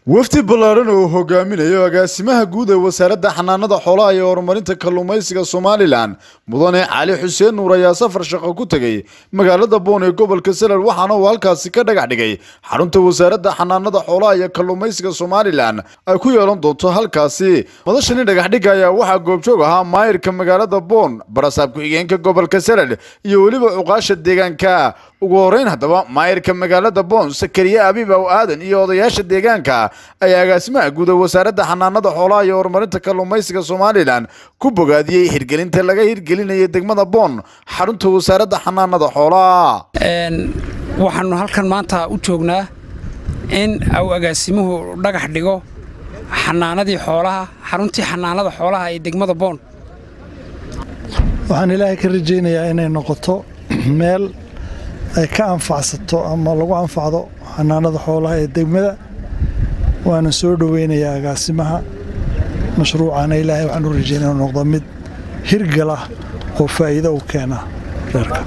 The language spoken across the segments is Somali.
wafdi ballaaran oo hogaaminayo agaasimaha guud ee wasaaradda xanaanada xoolaha iyo horumarinta kalluumaysiga somalilan mudane cali xuseen nuur ayaa safar shaqo ku tegey magaalada boon ee gobolka salal waxaana uu halkaasi ka dhagax dhigay xarunta wasaaradda xanaanada xoolaha iyo kalluumaysiga somalilan ay ku yeelan doonto halkaasi madashani dhagaxdhigga ayaa waxaa goobjoog ahaa maayirka magaalada boon barasaab ku-xigeenka gobolka salal iyo weliba cuqaasha deegaanka ugu horeyn haddaba maayirka magaalada boon sakariye abiib aw aadan iyo odayaasha deegaanka ayaa agaasimaha guud ee wasaaradda xanaanada xoolaha iyo horumarinta kalluumaysiga somalilan ku bogaadiyey hirgelinta laga hirgelinayay degmada boon xarunta wasaaradda xanaanada xoolaha waxaanu halkan maanta u joognaa in uu agaasimuhu dhagax dhigo xanaanadii xoolaha xaruntii xanaanada xoolaha ee degmada boon waxaan ilaahay ka rajaynayaa inay noqoto meel ay ka anfacsato ama lagu anfacdo xanaanada xoolaha ee degmada waana soo dhoweynayaa agaasimaha mashruucana ilaahay waxaan u rajaynaya inuu noqdo mid hirgal ah oo faa'iido u keena reerka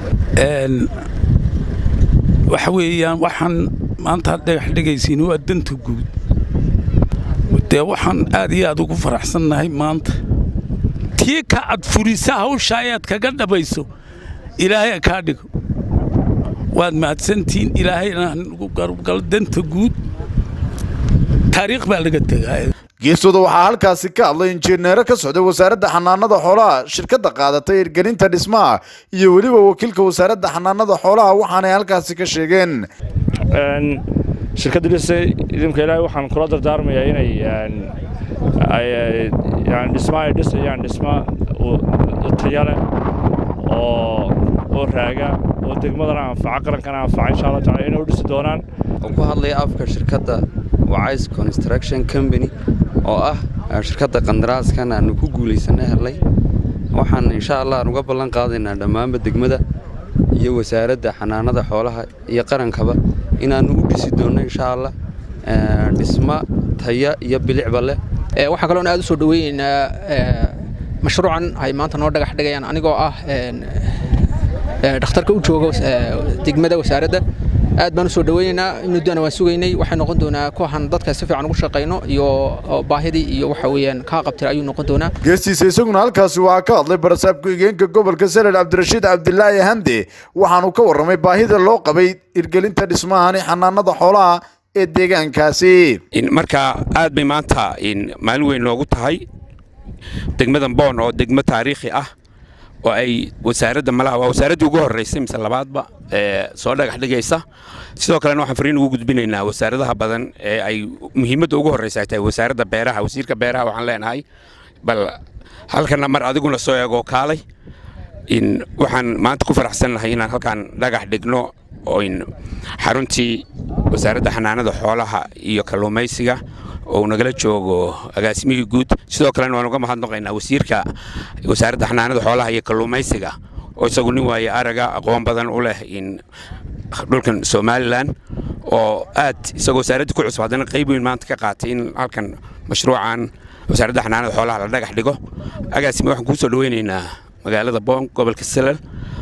waxa weeyaan waxaan maanta dhagax dhigaysiin waa danta guud dee waxaan aad iyo aad ugu faraxsannahay maanta tii ka ad furisa hawsha ayaad kaga dhabayso ilaahay kaa dhigo waad mahadsantihiin ilaahayna nagu garabgalo danta guud taariikh baa laga tegaa geestooda waxaa halkaasi ka hadlay injineero ka socday wasaaradda xanaanada xoolaha shirkadda qaadatay hirgelinta dhismaha iyo weliba wakiilka wasaaradda xanaanada xoolaha waxaanay halkaasi ka sheegeen shirkadda dhise idinka ilaahay waxaan kula dardaarmayaa inay dhisma ay dhisayaan dhisma taya leh oo oo raaga oo degmadana anfaca qarankana anfaca insha allah taala inay u dhisi doonaan oo ku hadlaya afka shirkadda wacays construction company oo ah shirkadda qandaraaskan aanu ku guulaysanna helnay waxaan insha allah aan uga ballan qaadaynaa dhammaanba degmada iyo wasaaradda xanaanada xoolaha iyo qarankaba inaannu u dhisi doonno insha allah dhisma taya iyo bilicba leh waxaan kaloon aad u soo dhoweynaynaa mashruucan ay maanta noo dhagax dhigayaan anigoo ah dhakhtarka u jooga degmada wasaaradda aad baan u soo dhoweynaynaa muddana waan sugaynay waxay noqon doonaa kuwahan dadka si fiican ugu shaqayno iyo baahidii iyo waxa weeyaan kaa qabtir ayuu noqon doonaa geestiisa isaguna halkaasi waxaa ka hadlay barasaab ku-xigeenka gobolka salel cabdirashiid cabdilaahi hande waxaanu ka warramay baahida loo qabay hirgelinta dhismahani xanaanada xoolaha ee deegaankaasi marka aad bay maanta maalin weyn noogu tahay degmadan boon oo degmo taariikhi ah oo ay wasaaradda malaha waa wasaaraddii ugu horraysay mise labaadba ee soo dhagax dhigaysa sidoo kalena waxaan fariin ugu gudbinaynaa wasaaradaha badan ee ay muhiimadda ugu horraysa ay tahay wasaaradda beeraha wasiirka beeraha waxaan leenahay bal halkana mar adiguna soo eegoo kaalay waxaan maanta ku faraxsannahay inaan halkaan dhagax dhigno oin xaruntii wasaaradda xanaanada xoolaha iyo kalluumaysiga oo nagala joogo agaasimihii guud sidoo kalena waan uga mahadnaqaynaa wasiirka wasaaradda xanaanada xoolaha iyo kalluumaysiga oo isagu nin waaye araga aqoon badan u leh in dhulkan somalilan oo aad isagoo wasaaraddii ku cusub haddana qayb weyn maanta ka qaatay in halkan mashruucan wasaaradda xanaanada xoolaha la dhagax dhigo agaasime waxaan kuu soo dhoweynaynaa magaalada boon gobolka salal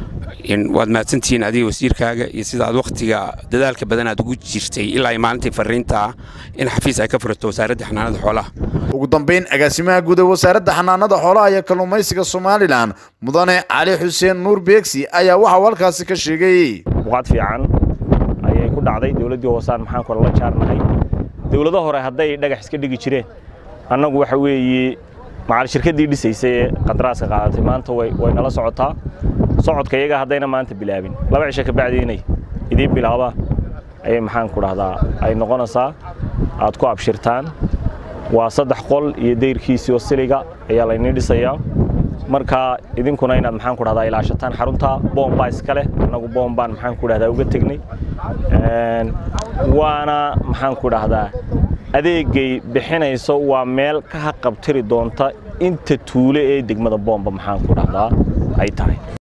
waad mahadsantihiin adiga wasiirkaaga iyo sida aad wakhtiga dadaalka badan aad ugu jirtay ilaa ay maalintii fariintaa in xafiis ay ka furato wasaaradda xanaanada xoolaha ugu dambayn agaasimaha guud ee wasaaradda xanaanada xoolaha iyo kalluumaysiga somalilan mudane cali xuseen nuur beegsi ayaa waxau halkaasi ka sheegay buqaad fiican ayay ku dhacday dowladdii hoosaan maxaan kula la jaarnahay dowlado hore hadday dhagax iska dhigi jireen annagu waxa weeye macal shirkaddii dhisaysay ee qandaraaska qaadatay maanta way nala socotaa socodka iyaga haddayna maanta bilaabin laba cisho ka bacdi inay idiin bilaabaan ayay maxaan ku dhahdaa ay noqonaysaa aad ku abshirtaan waa saddex qol iyo dayrkiisii oo siliga ayaa layniin dhisayaa marka idinkuna inaad maxaan ku dhahdaa ilaashataan xarunta boombaa iska leh annagu boombaan maxaan ku dhahdaa uga tegnay waana maxaan ku dhahdaa adeegay bixinayso waa meel ka haqabtiri doonta inta tuule ee degmada boomba maxaan ku dhahdaa ay tahay